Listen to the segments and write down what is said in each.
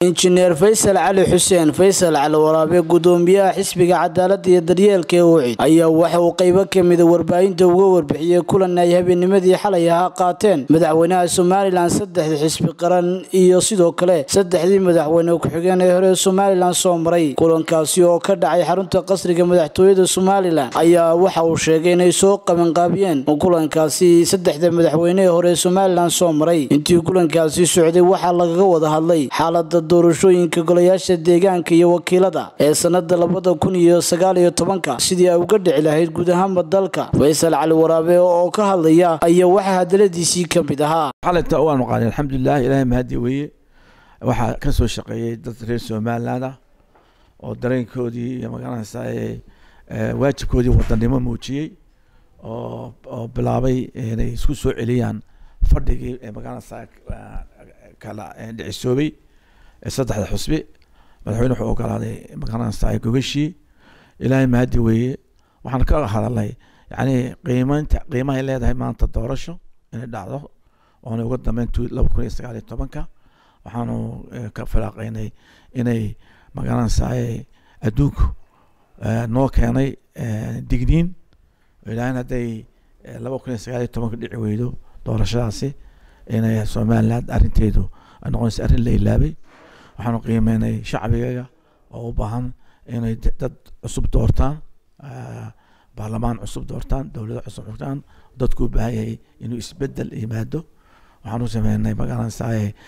injineer faysal cali xuseen faysal cali waraabe gudoomiyaha xisbiga cadaalada iyo daryeelka ee ucid ayaa waxa uu qaybo kamida warbaahinta uga warbixiyey kulan ay habeennimadii xalay ahaa qaateen madaxweynaha somalilan saddexdii xisbi qaran iyo sidoo kale saddexdii madaxweyne ku-xigeen ee hore somalilan soo maray kulankaasi oo ka dhacay xarunta qasriga madaxtooyada somalilan ayaa waxa uu sheegay inay soo qabanqaabiyeen kulankaasi saddexda madaxweyne ee hore somalilan soo maray intii kulankaasi socday waxaa lagaga wada hadlay xaalada doorashooyinka golayaasha deegaanka iyo wakiilada ee sanada labada kun iyo sagaal iyo tobanka sidii ay uga dhici lahayd guud ahaanba dalka faysal cali waraabe oo ka hadlaya ayaa waxaa hadaladiisii ka mid ahaa xalinta waanu qaadin alxamdulilah ilaahay mahadi weeye waxaa ka soo shaqeeyey dad reer somaliland ah oo dareenkoodii iyo magaranaysa waajibkoodii wadanimo muujiyey oo oo bilaabay inay isku soo celiyaan fadhigii ee magaranaysa kala dhicisoobay saddexda xusbi madaxweyne wuxuu ogolaaday magaranaysa gogashii ilaahay mahadi weeye waxaan ka hadalnay yani qiimeynta qiimahay leedahay maanta doorasho inay dhacdo oona uga dambeyn laba kun iyo sagaal iyo tobanka waxaanu ka firaaqeynay inay magaranaysa adduunku noo keenay digniin ilaahin hadday laba kun iyo sagaal iyo tobanka dhici weydo doorashadaasi inay somaliland arrinteedu noqonaysa arrin la ilaabay waxaanu qiimeynay shacbigaga oo u baahan inay dad cusub doortaan baarlamaan cusub doortaan dowlado cusub doortaan dadku u baahan yahay inuu isbedel yimaado waxaanu sameynay magaranaysa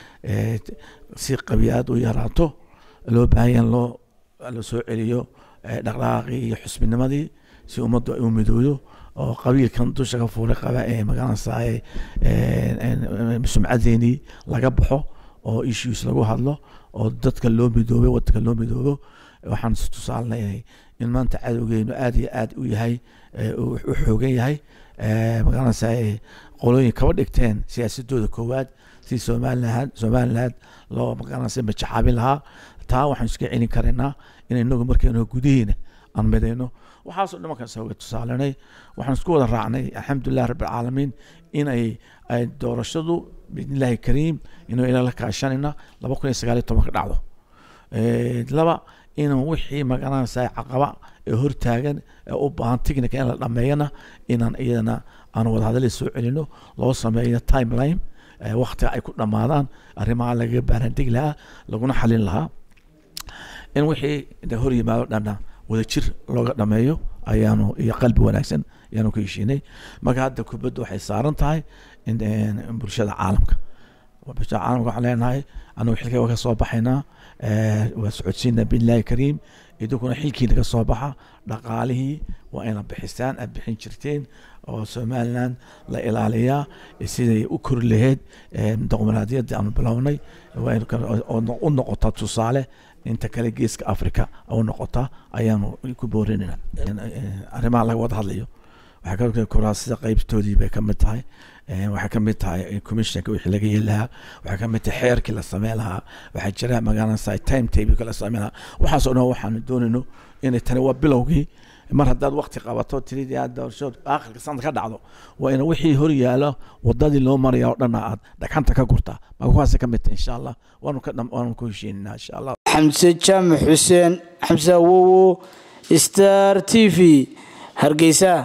si qabiyaad u yaraato loo baahan yahay loo la soo celiyo dhaqdhaqaaqii iyo xusbinimadii si ummaddu ay u midoodo oo qabiilkan dusha ka fuulay qaba ee magaranaysa sumcadeennii laga baxo oo issues lagu hadlo oo dadka loo midoobay wadanka loo midoobo waxaan tusaalinay in maanta cadowgeenu aad iyo aad u yahay u xoogan yahay magaranaysa qolooyin kaba dhigteen siyaasadooda koowaad si somaliland somaliland loo magaranaysa majaxaabin lahaa taa waxaan iska celin karaynaa in inagu markaynu gudaheena aan midayno waxaasoo dhan markaan sooga tusaalanay waxaan isku wada raacnay alxamdulilah rabbilcaalamiin in ay ay doorashadu biidnillahi kariim inuu ila la kaashanayna laba kun iyo sagaal iyo tobanka dhacdo laba inaan wixii magaranaysa caqaba ee hortaagan ee u baahan technica in la dhameeyana inaan iyadana aan wadahadali soo celino loo sameeyo timeline waktiga ay ku dhammaadaan arrimaha lagaga baarandegi lahaa laguna xalin lahaa in wixii de hor yimaado dhanna wadajir looga dhameeyo ayaanu iyo qalbi wanaagsan ayaanu ka heshiinay marka hadda kubadda waxay saaran tahay bulshada caalamka bulshada caalamka waxaan leenahay anagu xilkay waa ka soo baxaynaa waa socodsiina billahi kariim idinkuna xilkiina ka soo baxa dhaqaalihii waa ina bixisaan aad bixin jirteen oo somaliland la ilaaliyaa siday u kori lahayd doqomaraadiyadii aanu bilownay u noqota tusaale inta kale geeska africa u noqota ayaanu ku boorinayna arrimaha laga wada hadlayo waxaa ka kuraasida qaybtoodii bay kamid tahay waxaa kamid tahay commissionka wixii laga yeeli lahaa waxaa kamid tahay xeerkii la sameyn lahaa waxaa jira magaranaysa time table la sameyn lahaa waxaasoo dhan waxaanu doonayno inay tani waa bilowgii mar haddaad wakti qabato tiridii aad doorasho aakhirka sanad ka dhacdo waa ina wixii hor yaalo wadadii loo maraya oo dhanna aad dhagxanta ka gurtaa marka kuwaasa ka mid tahay insha allah waanu ka waanu ku heshiinaa insha allah xamse jaamac xuseen xamse awowo star t v hargeysa